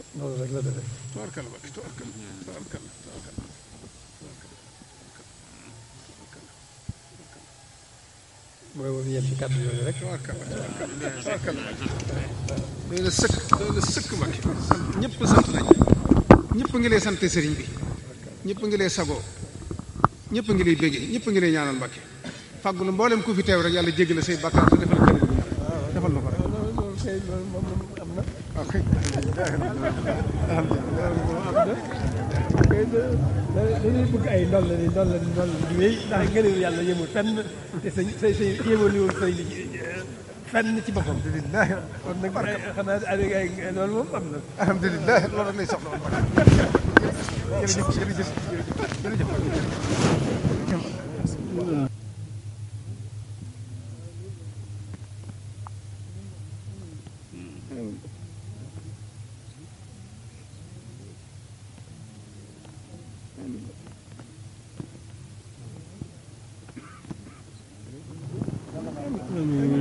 noonu rek la demee tubaarkalla Mbacke tubaarkalla tubaarkalla tubaarkalla mooy woon yem ci kàddu yooyu rek tubaarkalla tubaarkalla tubaarkalla doy na sëkk doy na sëkk Mbacke sant ñëpp sant nañ ñëpp ngi lay sant sëriñ bi ñëpp ngi lay sagoo ñëpp ngi lay béggee ñëpp ngi lay ñaanal Mbacke fàggulu mboolem ku fi teew rek yàlla jéggal say bakkaar te defal kër defal na ko rek loolu loolu kay loolu moom am na waaw kay dañuy bëgg ay ndol la ni ndol la ni ndol la di wéy ndax ngëneelu yàlla yemul fenn te sa sa sa yemul woon sëñ bi fenn ci boppam alhamdulilah kon nag ay xanaa ay ay loolu moom am na alhamdulilah loolu rek lay soxla woon Mbacke jërëjëf jërëjëf jërëjëf amiin